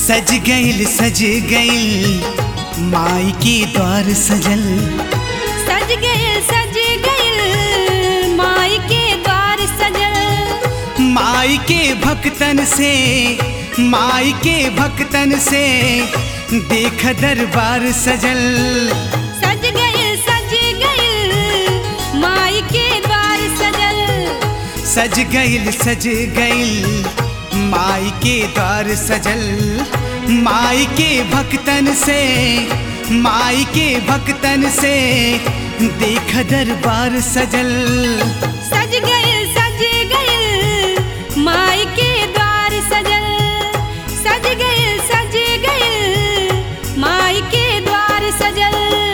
सज गइल सज गइल माई के द्वार सजल सज गइल सज गइल माई के द्वार सजल माई के भक्तन से माई के भक्तन से देख दरबार सजल सज गइल सज गइल माई के द्वार सजल सज गइल सज गइल माई के द्वार सजल माई के भक्तन से माई के भक्तन से देख दरबार सजल सज गइल सज गइल माई के द्वार सजल सज गइल सज गइल माई के द्वार सजल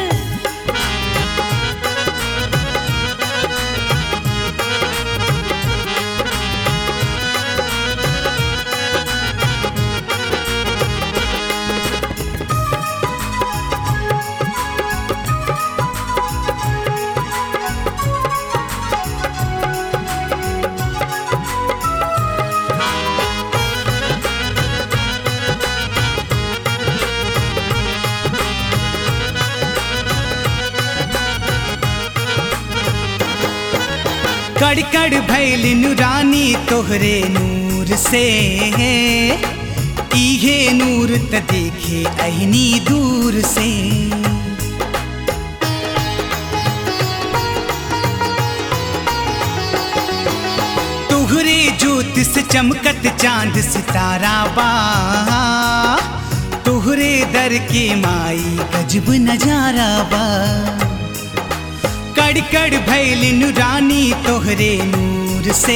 कड़ कड़ भैल नुरानी तोहरे नूर से इहे नूर त देखे अहनी दूर से तुहरे ज्योत से चमकत चांद सितारा बा तुहरे दर के माई गजब नजारा बा कड़ कड़ भैल नुरानी तोहरे नूर से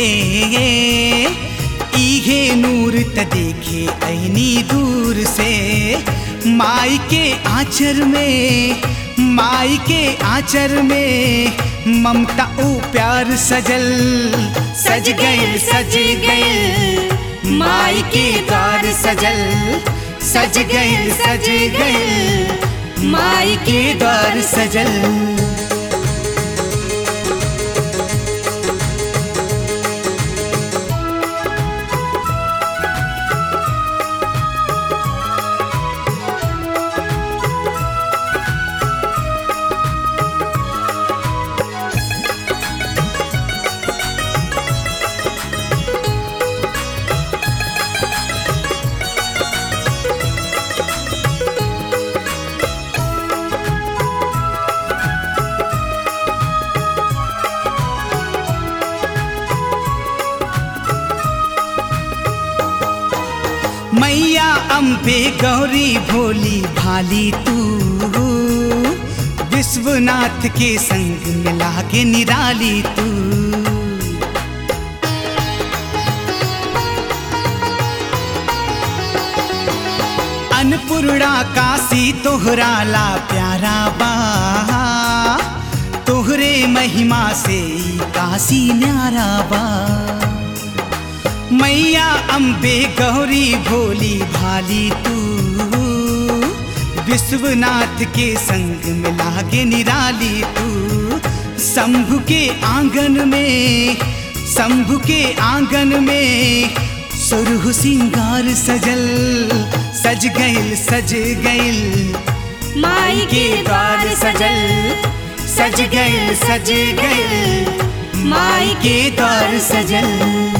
इहे नूर त देखे अहनी दूर से माई के आंचर में माई के आंचर में ममता ओ प्यार सजल सज गइल सज गइल माई के द्वार सजल सज गइल सज गइल माई के द्वार सजल मैया अम्बे गौरी भोली भाली तू विश्वनाथ के संग मिला के निराली तू अन्नपूर्णा काशी तोहरा ला प्यारा बा तोहरे महिमा से ई काशी न्यारा बा मैया अम्बे गौरी भोली भाली तू विश्वनाथ के संग मिला के निराली तू शंभु के आंगन में शंभु के आंगन में सुरहु सिंगार सजल सज गइल सज गइल माई के द्वार सजल सज गइल सज गइल माई के द्वार सजल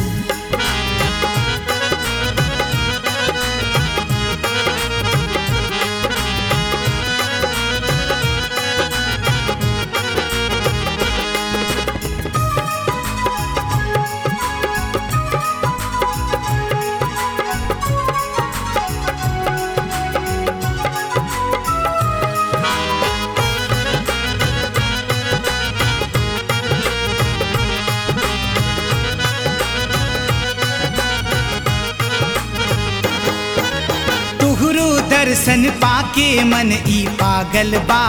तुहरो दर्शन पाके मन ई पागल बा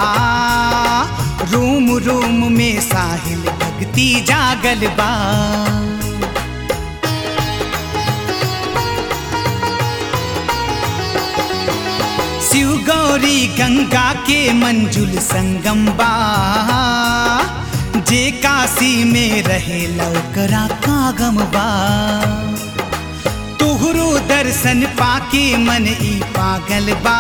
रोम रोम में साहिल भक्ति जागल बा शिव गौरी गंगा के मंजुल संगम बा जे काशी में रहे लौकरा कागम बा तुहरो दर दर्शन पाके मन ई पागल बा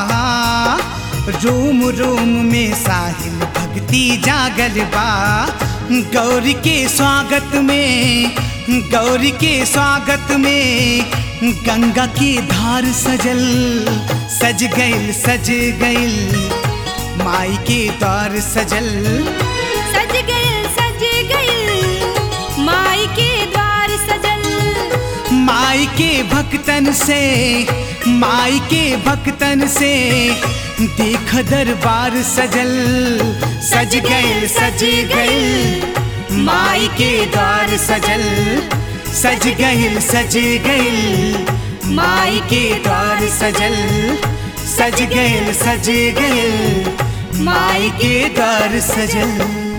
रोम रोम में साहिल भक्ति जागल बा गौरी के स्वागत में गौरी के स्वागत में गंगा की धार सजल सज गइल सज गइल माई के द्वार सजल सज गइल सज गइल माई के द्वार सजल माई के भक्तन से माई के भक्तन से देख दरबार सजल सज गइल सज गइल माई के द्वार सजल सज गइल सज गइल माई के द्वार सजल सज गइल सज गइल माई के द्वार सजल